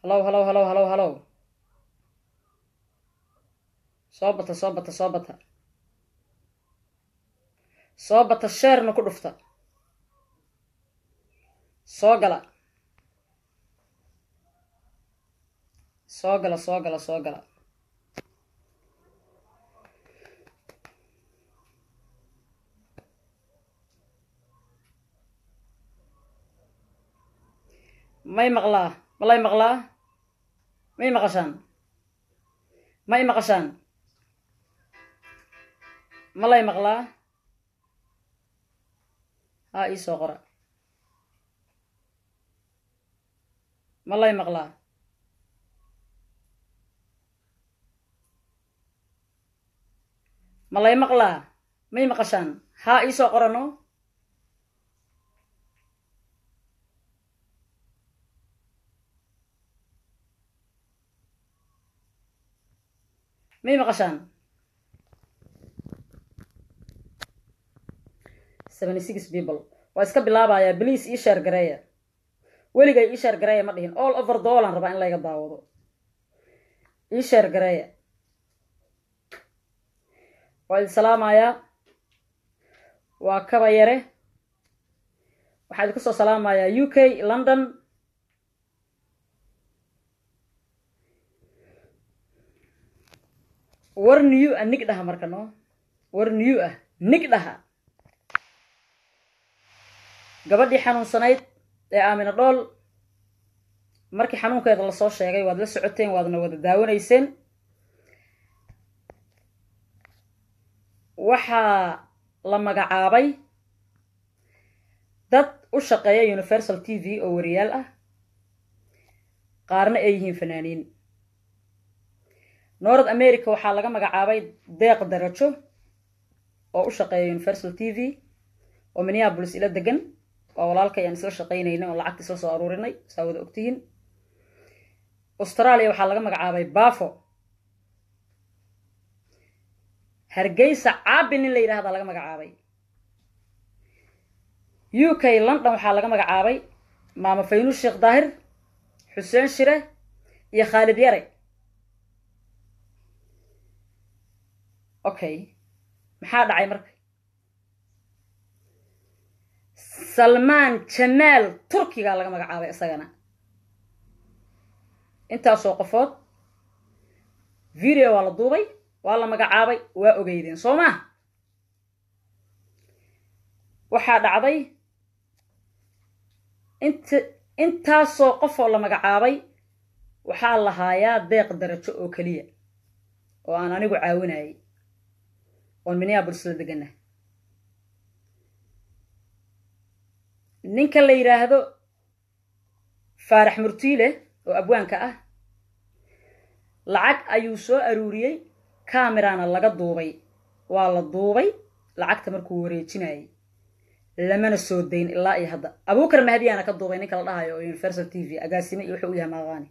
halow halow halow halow halow soo bata soo bata soo bata soo bata sheerna ku dhufta soo gala soo gala soo gala soo gala may maqlaa malay maqlaa may maqashaan ma y maqashaan malay maqlaa haa ii soo qora malay maqlaa malay maqlaa may maqashaan haa ii soo qorano may maqashaan seventy six people waa iska bilaabayaa bliis ii sheer gareeya weligay ii sheer gareeya ma dhihin all over doolan rabaa in layga daawado ii sheer gareeya waa idin salaamayaa waa kaba yare waxaa idinku soo salaamayaa u k london war new ah nig dhaha marka no war new ah nig dhaha gabadhii xanuunsanayd ee aamina dhool markii xanuunkeeda lasoo sheegay waad la socoteen waadna wada daawanayseen waxaa la magacaabay dad u shaqeeya universal t v oo wariyaal ah qaarna ay yihiin fanaaniin north america waxaa laga magacaabay deeq darajo oo u shaqeeya universal t v oo minneabolis ila degan waa walaalka ayaan isla shaqaynaynay oo lacagta isla soo aruurinay saa wada ogtihiin australia waxaa laga magacaabay bafo hargeysa caabi nin la yidhahdaa laga magacaabay u k london waxaa laga magacaabay maamo faynuus sheekh daahir xuseen shire iyo khaalid yare okay maxaa dhacay marka salmaan jamaal turkigaa laga magacaabay isagana intaasoo qofood video waa la duubay waa la magacaabay waa ogeydeen soo maa waxaa dhacday int intaasoo qofoo la magacaabay waxaa lahaayaa deeq darajo oo keliya oo aan anigu caawinayay oon minneabolis la degana ninka la yidhaahdo faarax murtiile oo abwaanka ah lacag ayuu soo aruuriyey camerana laga duubay waa la duubay lacagta markuu wareejinayay lamana soo dayn ilaa iyo hadda abuukar mahdiyaana ka duubay ninka la dhahayo oo universal t v agaasime iyo wuxuu u yahay maaqaani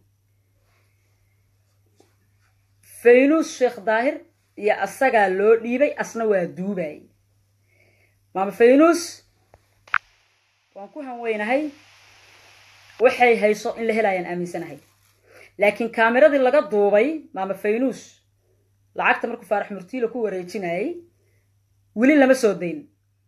faynuus sheekh daahir iyo asagaa loo dhiibay asna waa duubayay maama faynuus waan ku hanweynahay waxay hayso in la helaayaan aaminsanahay laakiin kaameradii laga duubay maama faynuus lacagta markuu faarax murtiilo ku wareejinayay weli lama soo dayn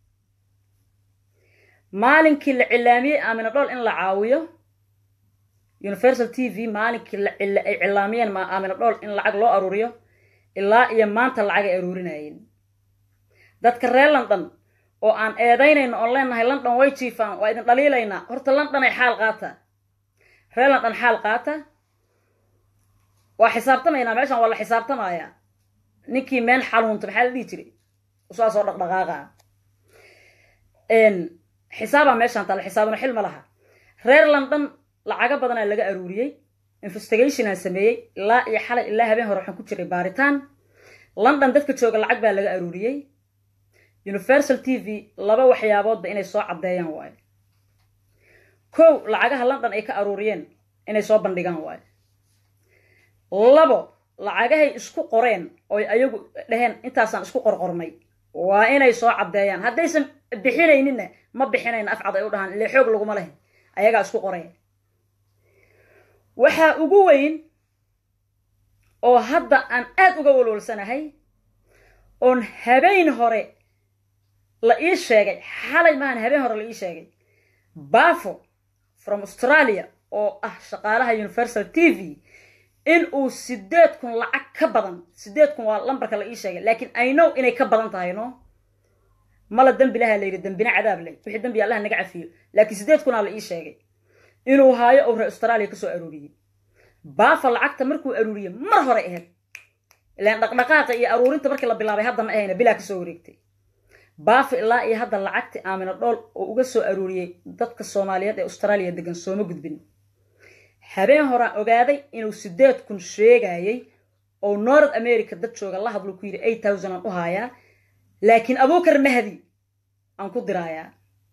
maalinkii la cilaamiyey aamina dhool in la caawiyo universal t v maalinkii ay cilaamiyeen aamina dhool in lacag loo aruuriyo ilaa iyo maanta lacag ay aruurinayeen dadka reer london oo aan eedaynayno oon leenahay london way jiifaan waa idin dhaliilaynaa horta london ay xaal qaata reer london xaal qaata waa xisaabtamaynaa meeshan waa la xisaabtamayaa ninkii meen xanuunta maxaa la dhihi jiray usaasoo dhaqdhaqaaqa xisaabaa meeshaan taalla xisaabuna xil ma laha reer london lacago badanaa laga aruuriyey investigationaan sameeyey ilaa iyo xalay ilaa habeen hore waxaan ku jiray baaritaan london dadka jooga lacag baa laga aruuriyey universal t v laba waxyaaboodba inay soo caddeeyaan waayo kow lacagaha london ay ka aruuriyeen inay soo bandhigaan waayo labo lacagahay isku qoreen oy ayagu dheheen intaasaan isku qorqornay waa inay soo caddeeyaan haddaysan bixinayninna ma bixinayna afcad ay u dhahaan ile xoog laguma leh ayagaa isku qoreen waxaa ugu weyn oo hadda aan aad uga walwalsanahay oon habeen hore la ii sheegay xalay maahan habeen hore la ii sheegay bafo from australia oo ah shaqaalaha universal t v in uu sideed kun lacag ka badan sideed kun waa lambarka la ii sheegay laakiin i know inay ka badan tahay no mala dembi laha la yidhi dembina cadaab leh wixii dembi allaha naga cafiyo laakiin sideed kunaa la ii sheegay inuu haayo oo reer australia kasoo aruuriyey baafa lacagta markuu aruuriyey mar hore ahayd ilaan dhaqdhaqaaqa iyo aruurinta markii la bilaabay hadda ma ahayna bilaa kasoo wareegtay baafa ilaa iyo hadda lacagti aamina dhool oo uga soo aruuriyey dadka soomaaliyeed ee austraaliya degan sooma gudbin habeen horaan ogaaday inuu sideed kun sheegayey oo north america dad jooga la hadlo ku yidhi eight thousand aan u haayaa laakiin abuukar mahdi aan ku diraayaa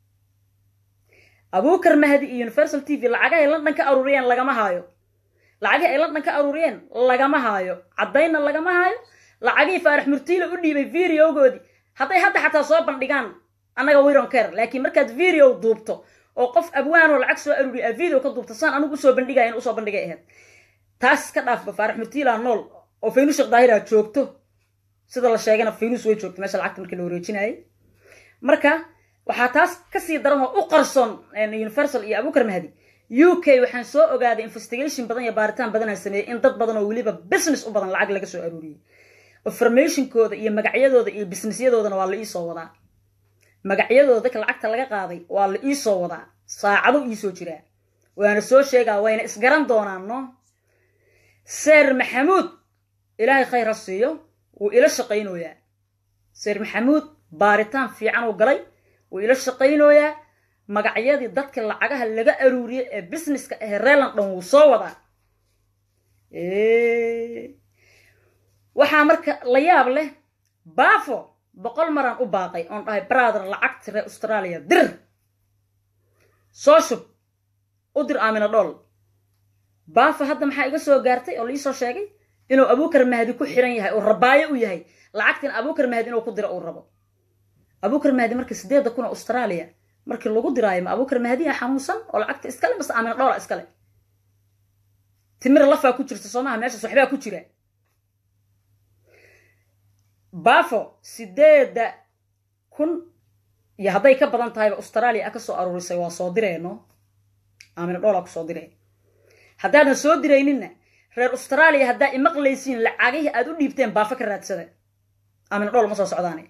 abuukar mahdi iyo universal t v lacagahay london ka aruuriyeen lagama haayo lacagihii ay london ka aruuriyeen lagama haayo caddaynna lagama haayo lacagihii faarax murtiila u dhiibay videogoodii hadday hadda xataa soo bandhigaan annaga wiron care laakiin markaad video duubto oo qof abwaanoo lacag soo aruuriya aad video ka duubto saan anigu usoo bandhigaya in usoo bandhigay ahayd taas ka dhaafba faarax murtiila nool oo faynus sheekh daahira joogto sida la sheegana faynus way joogto meesha lacagta markii la wareejinayay marka waxaa taas kasii daran oo u qarsoon universal iyo abuukar mahdi u k waxaan soo ogaaday investigation badan iyo baaritaan badanaan sameeyey in dad badan oo weliba business u badan lacag laga soo aruuriyey informationkooda iyo magacyadooda iyo businessyadoodana waa la iisoo wadaa magacyadooda dadka lacagta laga qaaday waa la iisoo wadaa saacado iisoo jiraa waana soo sheegaa wayna isgaran doonaan no seer maxamuud ilaahay khayr ha siiyo wuu ila shaqaynooyaa seer maxamuud baaritaan fiican uu galay wuu ila shaqaynooyaa magacyadii dadka lacagaha laga aruuriyey ee businesska ahee reeland dhan wuu soo wadaa waxaa marka la yaab leh bafo boqol maraan u baaqay oon dhahay brother lacagti reer australia dir soo shub u dir aamina dhool bafo hadda maxaa iga soo gaartay oo laiisoo sheegay inuu abuukar mahdi ku xiran yahay oo rabaayo u yahay lacagtina abuukar mahdi inuu ku diro uu rabo abuukar mahdi marka sideedda kuna australia markii lagu diraayo ma abuukar mahdiya xanuunsan oo lacagta iskale mase aamina dhoola iskale timira lafaa ku jirta soomaha meeshaas waxbaa ku jira bafo sideedda kun iyo hadday ka badan tahayba australia a ka soo aruurisay waa soo direeno aamina dhoolaa ku soo direen haddaadan soo dirayninna reer australia haddaa imaqlaysiin lacagihii aad u dhiibteen baafo ka raadsada aamina dhool ma soo socdaane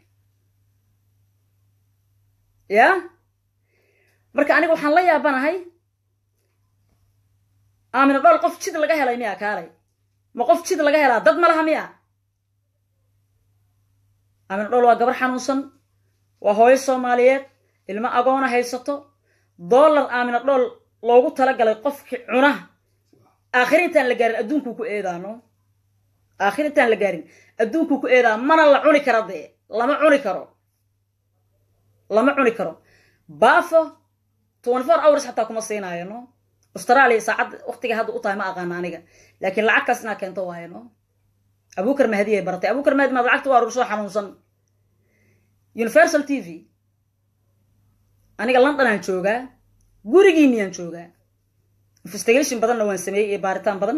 ya marka aniga waxaan la yaabanahay aamina dhool qof jid laga helay miya kaalay ma qof jid laga helaa dad ma laha miya aamina dhool waa gabar xanuunsan waa hooyo soomaaliyeed ilmo agoona haysato dollar aamina dhool loogu talagalay qofkii cuna aakhir intaan la gaarin adduunkuu ku eedaano aakhir intaan la gaarin adduunkuu ku eedaa mana la cuni karo dee lama cuni karo lama cuni karo bafo twenty four hours xataa kuma siinaayo no australia saacadda waqtiga hadda u tahay ma aqaana aniga laakiin lacagtaas inaa keento waayo no abuukar mahdi ay baratay abuukar mahdi maad lacagta waa rursoo xanuunsan universal t v aniga london aan joogaa gurigiiniyaan joogaa investigation badanna waan sameeyey iyo baaritaan badan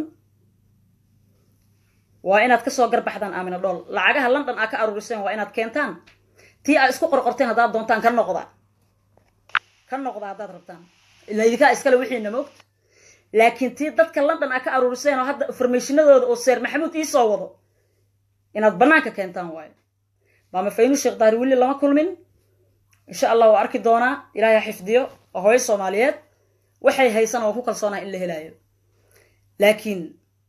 waa inaad kasoo garbaxdaan aamina dhool lacagaha london aa ka aruuriseen waa inaad keentaan tii aa isku qorqorteen haddaad doontaan ka noqda ka noqda haddaad rabtaan ila idinkaa iskale wixiina moogta laakiin tii dadka london aa ka aruuriseen oo hadda informationadooda oo seer maxamuud iisoo wado inaad bannaanka keentaan waayo maama faynu sheekh daari weli lama kulmin insha allah waa arki doonaa ilaahay ha xifdiyo waa hooyo soomaaliyeed waxay haysana waan ku kalsoonaha in la helaayo laakiin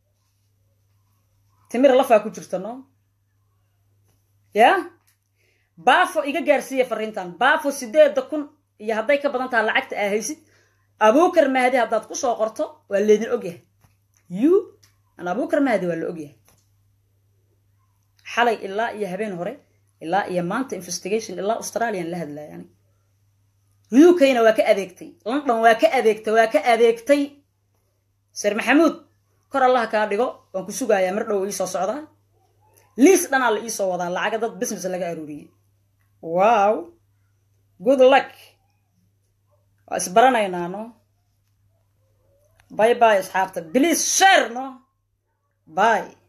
timir lafaa ku jirta no ya bafo iga gaarsiiya fariintan bafo sideedda kun iyo hadday ka badan taha lacagta aa haysid abuukar mahdi haddaad kusoo qorto waa leedin ogyahay you an abuukar mahdi waa la ogyahay xalay ilaa iyo habeen hore ilaa iyo maanta investigation ilaa australian la hadlaya ani u k-na waa ka adeegtay london waa ka adeegtay waa ka adeegtay ser maxamuud kor allaha kaa dhigo waan ku sugayaa mar dhow iisoo socdaa liis dhanaa la iisoo wadaa lacaga dad business laga aruuriyey wow good luck waa isbaranaynaa no bye bye asxaabta please share no bye